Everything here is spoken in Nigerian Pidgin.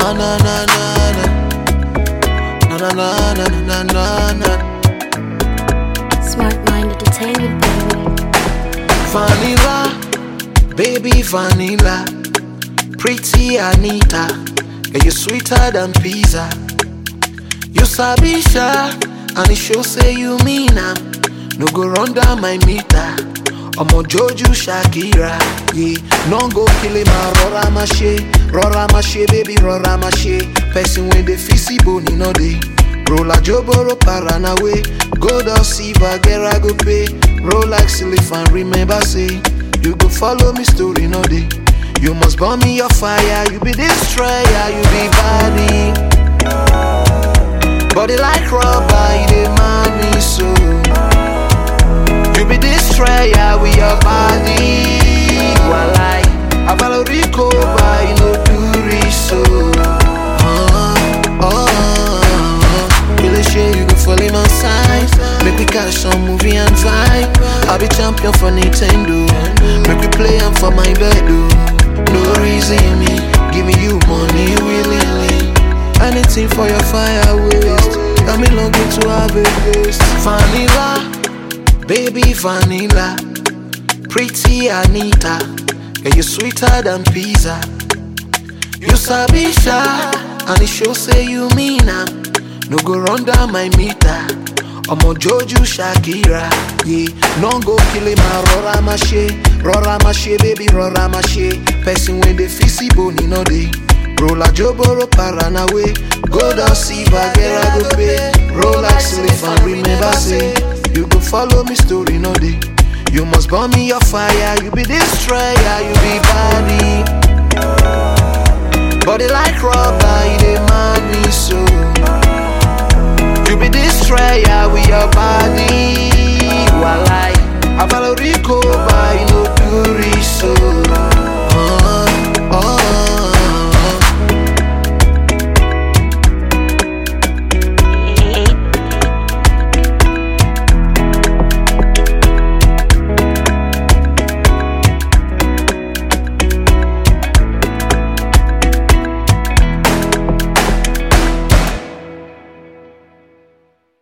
na na na na na na na na na na na na Smart Mind Entertainment, baby. Vanilla, baby vanilla, pretty Anita, yeah, you sweeter than pizza. You sabi sha, and it show say you mean am. No go run down my meter. Omo Joju Shakira, yeah. No go kill him, ah, rọra ma ṣe, rọra ma ṣe, baby, rọra ma ṣe. Person when they fisi boni no dey. Roll like Joboro Paranawe, gold or silver, get I go pay. Roll like silver and remember say, you go follow me story no day. You must burn me your fire, you be destroyer, you be body. Body like rubber, you demand me so. You be destroyer with your body. Walai, I follow Rico, but you know do reach so. Uh, uh, really sure you go fall in my side. Make we catch some movie and vibe. I be champion for Nintendo. Make we play am for my bed, No reason me, giving you money willingly. Anything for your fire waste. Got me longing to have a taste. Vanilla, baby vanilla, pretty Anita. Yeah, you sweeter than pizza. You sabi sha, and it show say you mean am. No go run down my meter. Omo Joju Shakira, yeah. No go kill him, ah, rọra ma ṣe, rọra ma ṣe, baby, rọra ma ṣe. Person when they fisi boni no dey. Roll like Joboro Paranawe, gold or silver, get I go pay. Roll like slave and remember say, you go follow me story no day. You must burn me your fire, you be destroyer, you be body. Body like rubber, you demand me so.